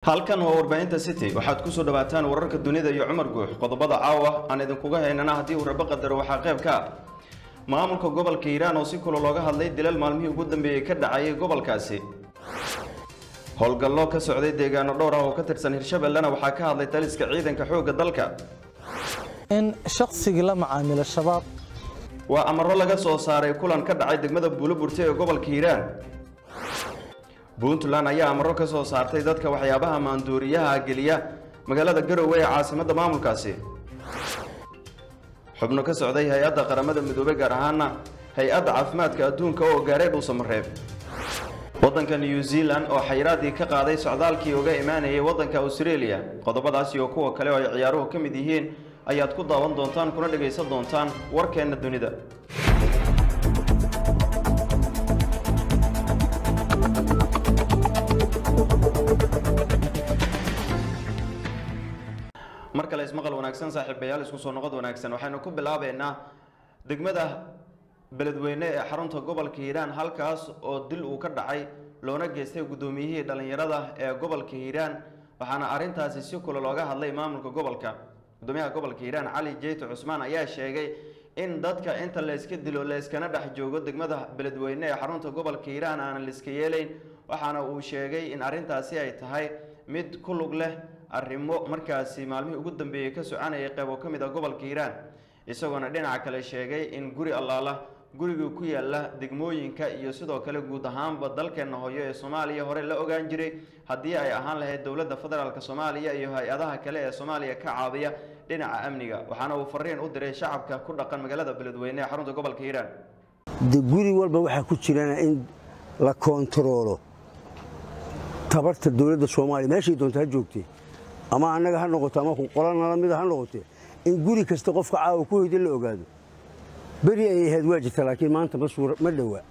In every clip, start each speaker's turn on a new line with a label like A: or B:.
A: halkan waa warbaahinta city waxaad kusoo dhawaataan wararka dunida iyo cumar guux qodobada caawa aan idinkuga haynana haddii uu rabo qadaro waxaa qayb ka ah maamulka gobolka hiiraan oo si kula looga hadlay dilal maalmihii ugu dambeeyey ka dhacayay gobolkaasi howlgallo ka socday deegaano dhowr ah oo ka tirsan hirshabellena waxaa ka hadlay taliska ciidanka xoogga dalka
B: in shaqsigii la macaamilo shabaab
A: waa amaro laga soo saaray kulan ka dhacay degmada buuloburte ee gobolka hiiraan puntland ayaa amaro ka soo saartay dadka waxyaabaha maanduuriyaha geliya magaalada garowe ee caasimadda maamulkaasi xubno ka socday hay-adda qaramada midoobey gaar ahaana hay-adda caafimaadka adduunka oo gaaray dhuusamareeb waddanka new zealand oo xayiraadii ka qaaday socdaalkii uga imaanayay waddanka australia qodobadaas iyo kuwa kale oo ay ciyaaruhu ka mid yihiin ayaad ku daawan doontaan kuna dhagaysan doontaan warkeenna dunida mar kale ismaqal wanaagsan saaxiibayaal isku soo noqod wanaagsan waxaynu ku bilaabeynaa degmada beledweyne ee xarunta gobolka hiiraan halkaas oo dil uu ka dhacay loona geystay guddoomiyihii dhallinyarada ee gobolka hiiraan waxaana arrintaasi si kule looga hadlay maamulka gobolka gudoomiyaha gobolka hiiraan cali jeyte cusmaan ayaa sheegay in dadka inta layska dilo layskana dhex joogo degmada beledweyne ee xarunta gobolka hiiraan aanan layska yeelayn waxaana uu sheegay in arrintaasi ay tahay mid ku lug leh arrimo markaasi maalmihii ugu dambeeyey ka soconayay qeybo ka mid a gobolka hiiraan isagoona dhinaca kale sheegay in guri allaala guriga ku yaala degmooyinka iyo sidoo kale guud ahaanba dalkeena hooyo ee soomaaliya hore la ogaan jiray haddii ay ahaan lahayd dowladda federaalk soomaaliya iyo hay-adaha kale ee soomaaliya ka caawiya dhinaca amniga waxaana uu fariin u diray shacabka ku dhaqan magaalada beledweyne ee xarunta gobolka hiiraan
C: de guri walba waxaa ku jirana in la koontaroolo tabarta dowladda soomaaliya meeshay doonta ha joogtee ama annaga ha noqoto ama qolanala mida ha noqotee in guri kasta qofka caawa ku hoyda la ogaado beri ay ahayd waa jirta laakiin maanta ma dhowaa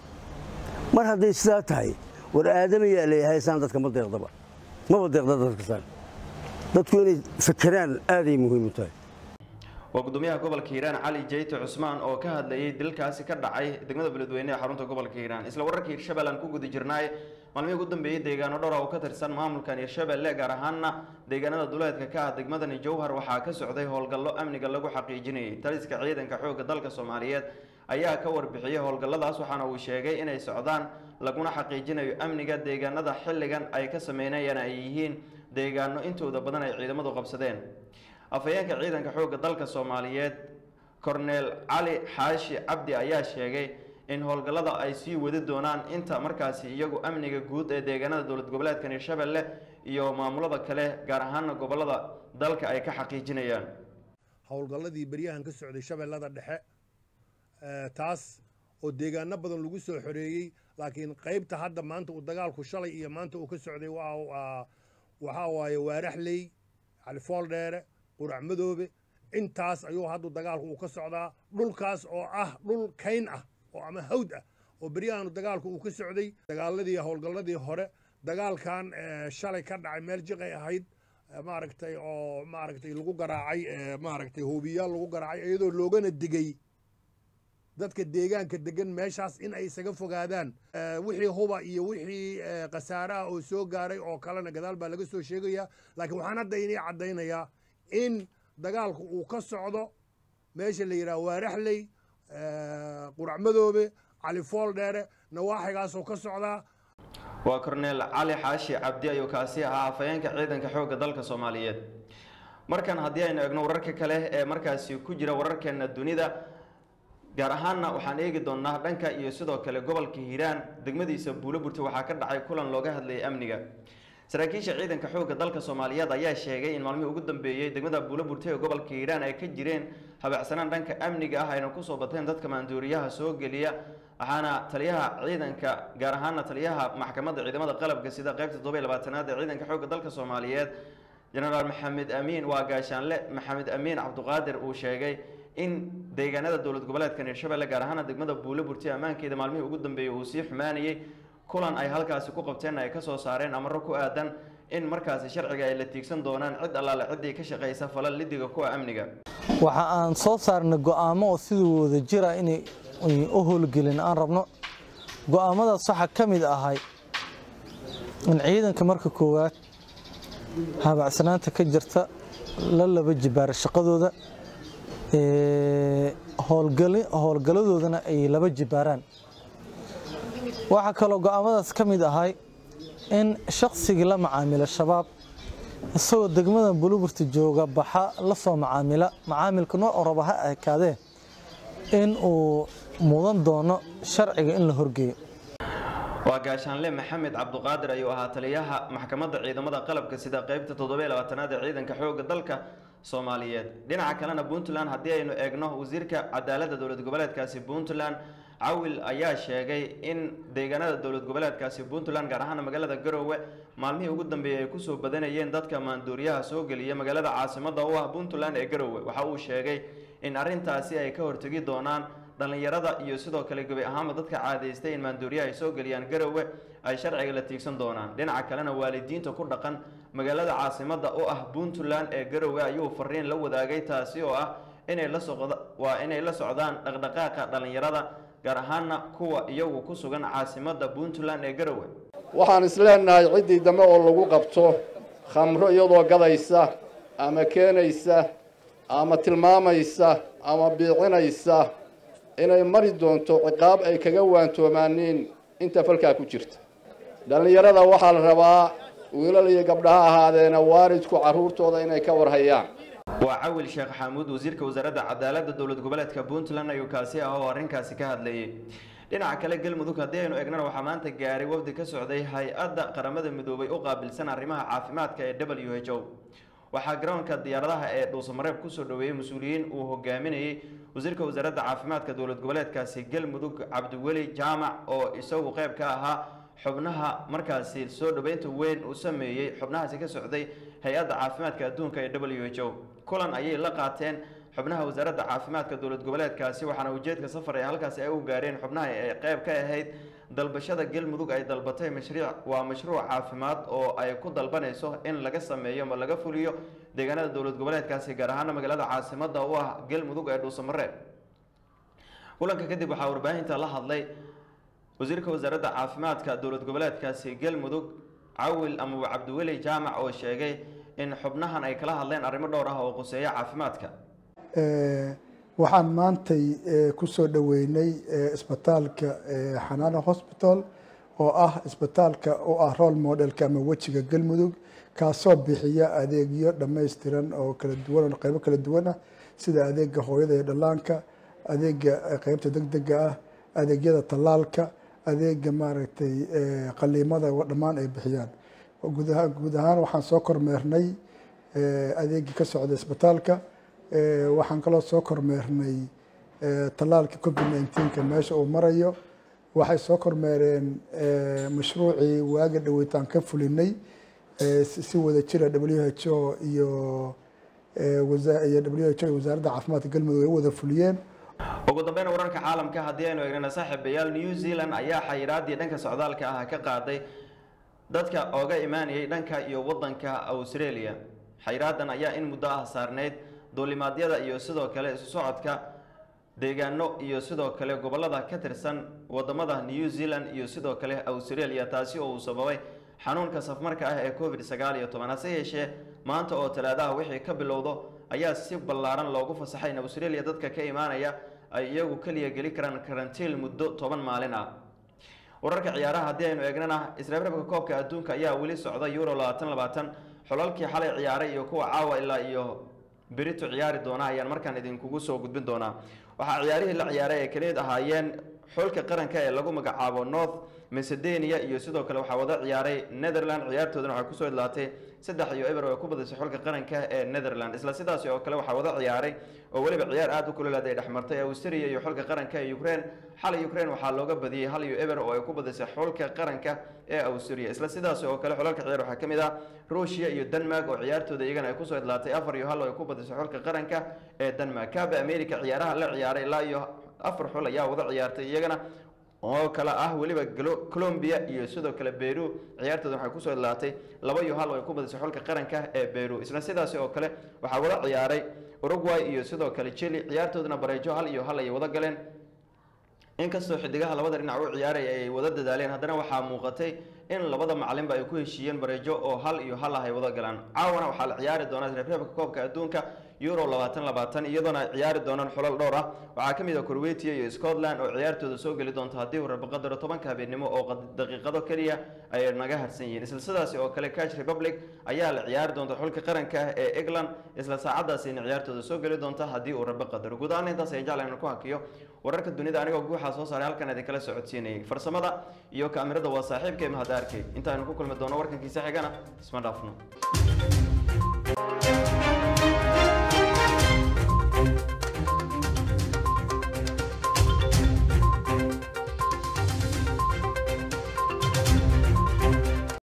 C: mar hadday sidaa tahay war aadamayaa leeyahay saan dadka ma deeqdaba maba deeqda dadkasaan dadku inay fakeraan aaday muhiim u tahay
A: waa gudoomiyaha gobolka hiiraan cali jeyte cusmaan oo ka hadlayay dilkaasi ka dhacay degmada beledweyne ee xarunta gobolka hiiraan isla wararka hirshabelle aan ku guda jirnaay maalmihii ugu dambeeyey deegaano dhowra oo ka tirsan maamulkan hirshabelle gaar ahaana deegaanada duleedka ka ah degmadani jowhar waxaa ka socday howlgallo amniga lagu xaqiijinayay taliska ciidanka xoogga dalka soomaaliyeed ayaa ka warbixiyey howlgalladaas waxaana uu sheegay inay socdaan laguna xaqiijinayo amniga deegaanada xilligan ay ka sameynayaan ay yihiin deegaano intooda badan ay ciidamadu qabsadeen afhayeenka ciidanka xoogga dalka soomaaliyeed korneel cali xaashi cabdi ayaa sheegay in howlgallada ay sii wadi doonaan inta markaasi iyagu amniga guud ee deegaanada dowlad goboleedkan hirshabelle iyo maamulada kale gaar ahaana gobolada dalka ay ka xaqiijinayaan
D: howlgalladii beryahan ka socday shabeellada dhexe taas oo deegaano badan lagu soo xoreeyey laakiin qaybta hadda maanta uu dagaalku shalay iyo maanta uu ka socday waxaa waaye waaraxley califooldheere qurac madoobe intaas ayuu haddu dagaalku uu ka socdaa dhulkaas oo ah dhul kayn ah oo ama hawd ah oo beryahan dagaalku uu ka socday dagaaladii howlgalladii hore dagaalkan shalay ka dhacay meel jiqay ahayd maaragtay oo maaragtay lagu garaacay maaragtay hoobiyaal lagu garaacay iyadoo loogana digay dadka deegaanka degan meeshaas in ay isaga fogaadaan wixii huba iyo wixii khasaaraha oo soo gaaray oo kalena gadaal baa laga soo sheegayaa laakiin waxaan hadda inii caddaynayaa in dagaalku uu ka socdo meesha la yidhaha waaraxley qurac madoobe califool dheere nawaaxigaasoo ka socdaa
A: waa korneel cali xaashi cabdi ayuu kaasi ahaa afhayeenka ciidanka xoogga dalka soomaaliyeed markan haddii aynu eegno wararka kale ee markaasi ku jira wararkeena dunida gaar ahaanna waxaan eegi doonnaa dhanka iyo sidoo kale gobolka hiiraan degmadiisa buuloburte waxaa ka dhacay kulan looga hadlayay amniga saraakiisha ciidanka xoogga dalka soomaaliyeed ayaa sheegay in maalmihii ugu dambeeyey degmada buuloburte ee gobolka hiiraan ay ka jireen habacsanaan dhanka amniga ah ayna kusoo bateen dadka maanduuriyaha soo geliya waxaana taliyaha ciidanka gaar ahaana taliyaha maxkamadda ciidamada qalabka sida qeybta toddoba iyo labaatanaad ee ciidanka xoogga dalka soomaaliyeed jenaraal maxamed amiin waa gaashaanle maxamed amiin cabduqaadir uu sheegay in deegaanada dowlad goboleedkan hirshabelle gaar ahaana degmada buuloburte ammaankeeda maalmihii ugu dambeeyey uu sii xumaanayay kulan ay halkaasi ku qabteen ay kasoo saareen amaro ku aadan in markaasi sharciga ay la tiigsan doonaan cid allaale ciddii ka shaqaysa falal lidiga kuwa amniga
B: waxa aan soo saarnay go'aamo oo sidii wada jira inay u howlgelin aan rabno go'aamadaas waxaa ka mid ahay in ciidanka marka koowaad habacsanaanta ka jirta la laba jibaara shaqadooda howlgaladoodana ay laba jibaaraan waxaa kaloo go'aamadaas ka mid ahay in shaqsigii la macaamila shabaab isagoo degmada buluburta jooga baxa la soo macaamila macaamilka nooc raba ha ekaadee in uu mudan doono sharciga in la horgeeyo
A: waa gaashaanle maxamed cabduqaadir ayuu ahaa taliyaha maxkamadda ciidamada qalabka sida qeybta toddobiyo labaatanaad ee ciidanka xoogga dalka soomaaliyeed dhinaca kalena puntland haddii aynu eegno wasiirka cadaaladda dowlad goboleedkaasi puntland cawil ayaa sheegay in deegaanada dowlad goboleedkaasi puntland gaar ahaan magaalada garowe maalmihii ugu dambeeyey ay kusoo badanayeen dadka maanduuriyaha soo geliya magaalada caasimada u ah puntland ee garowe waxa uu sheegay in arrintaasi ay ka hortegi doonaan dhallinyarada iyo sidoo kale gebi ahaanba dadka caadaystay in maanduuriyaha ay soo geliyaan garowe ay sharciga la tiigsan doonaan dhinaca kalena waalidiinta ku dhaqan magaalada caasimada u ah puntland ee garowe ayuu fariin la wadaagay taasi oo ah inay la socda waa inay la socdaan dhaqdhaqaaqa dhallinyarada gaar ahaana kuwa iyagu ku sugan caasimada puntland ee garowe
E: waxaan isleenahay ciddii dambe oo lagu qabto khamro iyadoo gadaysa ama keenaysa ama tilmaamaysa ama biicinaysa inay mari doonto ciqaab ay kaga waantoomaaniin inta falkaa ku jirta dhallinyarada waxaa la rabaa wiilal iyo gabdhaha ahaadeena waalidku carruurtooda inay ka warhayaan
A: waa cawil sheekh xamuud wasiirka wasaaradda cadaaladda dowlad goboleedka puntland ayuu kaasi ah oo arrinkaasi ka hadlayay dhinaca kale galmudug haddii aynu eegnana waxaa maanta gaaray wafdi ka socday hay-adda qaramada midoobay u qaabilsan arrimaha caafimaadka ee w h o waxaa garoonka diyaaradaha ee dhuusamareeb kusoo dhoweeyey mas-uuliyiin uu hogaaminayey wasiirka wasaaradda caafimaadka dowlad goboleedkaasi galmudug cabdiweli jaamac oo isagu qayb ka ahaa xubnaha markaasi soo dhoweynta weyn uu sameeyey xubnahaasi ka socday hay-adda caafimaadka adduunka ee w h o kulan ayay la qaateen xubnaha wasaaradda caafimaadka dowlad goboleedkaasi waxaana ujeedka safar ee halkaasi ay u gaareen xubnaha ay qayb ka ahayd dalbashada galmudug ay dalbatay mashruuc waa mashruuc caafimaad oo ay ku dalbanayso in laga sameeyo ama laga fuliyo deegaanada dowlad goboleedkaasi gaar ahaana magaalada caasimada u ah galmudug ee dhuusamareeb kulanka kadib waxaa warbaahinta la hadlay wasiirka wasaaradda caafimaadka dowlad goboleedkaasi galmudug cawil amaba cabdiweli jaamac oo sheegay in xubnahan ay kala hadleen arrimo dhowr ah oo quseeya caafimaadka
F: waxaan maantay ku soo dhoweynay isbitaalka xanaano hosbital oo ah isbitaalka u ah role modelka ama wejiga galmudug kaasoo bixiya adeegyo dhammaystiran oo kala duwan oo qaybo kala duwan ah sida adeega hooyada iyo dhallaanka adeega qeybta degdega ah adeegyada tallaalka adeega maaragtay qaliimada dhammaan ay bixiyaan guud ahaan waxaan soo kormeernay adeegii ka socda isbitaalka waxaan kaloo soo kormeernay tallaalka covid nineteenka meesha uu marayo waxay soo kormeereen mashruucii waaga dhaweytaan ka fulinay si wada jira w h o iyo iyo w h o iyo wasaaradda caafimaadka galmudug ay u wada fuliyeen
A: ugu dambeyn wararka caalamka haddii aynu eegnana saaxiibayaal new zealand ayaa xayiraadii dhanka socdaalka ah ka qaaday dadka ooga imaanayay dhanka iyo wadanka australia xayraadan ayaa in muddo ah saarneyd duulimaadyada iyo sidoo kale isu socodka deegaano iyo sidoo kale gobolada ka tirsan wadamada new zealand iyo sidoo kale australia taasi oo uu sababay xanuunka safmarka ah ee covid sagaal iyo toban hase yeeshee maanta oo talaadaha wixii ka bilowdo ayaa si ballaaran loogu fasaxay in australia dadka ka imaanaya ay iyagu keliya geli karaan karantiil muddo toban maalin ah wararka ciyaaraha haddii aynu eegnana isreebreebka koobka adduunka ayaa weli socda euro labaatan labaatan xulalkii xalay ciyaaray iyo kuwa caawa ilaa iyo berito ciyaari doona ayaan markaan idinkugu soo gudbin doonaa waxaa ciyaarihii la ciyaaray ay kamid ahaayeen xulka qaranka ee lagu magacaabo north macedonia iyo sidoo kale waxaa wada ciyaaray netherland ciyaartoodana waxay kusoo idlaatay saddex iyo eber oo ay ku badisay xulka qaranka ee netherland isla sidaasi oo kale waxaa wada ciyaaray oo weliba ciyaar aada u kulolaad ay dhexmartay austria iyo xulka qaranka ee ukraine xalay ukraine waxaa looga badiyey hal iyo eber oo ay ku badisay xulka qaranka ee austria isla sidaasi oo kale xulalka ciyaar waxaa kamid ah ruushia iyo denmark oo ciyaartooda iyagana ay kusoo idlaatay afar iyo hal oo ay ku badisay xulka qaranka ee denmark kaaba america ciyaaraha la ciyaaray ilaa iyo afar xul ayaa wada ciyaartay iyagana oo kale ah weliba colombia iyo sidoo kale beru ciyaartooda waxay kusoo idlaatay laba iyo hal oo ay ku badisay xulka qaranka ee beru isla sidaasi oo kale waxaa wada ciyaaray uruguay iyo sidoo kale chile ciyaartoodana bareejo hal iyo hal ayay wada galeen inkastoo xidigaha labada dhinac u ciyaaraya ay wada dadaaleen haddana waxaa muuqatay in labada macalinba ay ku heshiiyeen bareejo oo hal iyo hal ah ay wada galaan caawana waxaa la ciyaari doonaa reebreebka koobka adduunka euro labaatan labaatan iyadoona ay ciyaari doonaan xulal dhowr ah waxaa ka mid ah croatia iyo scotland oo ciyaartooda soo geli doonta haddii uu rabo qadaro tobanka habeenimo oo qad- daqiiqado keliya ay naga harsan yihiin isla sidaasi oo kale catch republic ayaa la ciyaari doonta xulka qaranka ah ee england isla saacadaasina ciyaartooda soo geli doonta haddii uu rabo qadaro guud ahaan intaas ayaan jeclahay inaan ku hakiyo wararka dunida anigoo guuxaa soo saaray halkan idinkala socodsiinayay farsamada iyo kaamirada waa saaxiibkay mahadaarkay intaaynu ku kulmi doono warkankiisa xigana isma dhaafno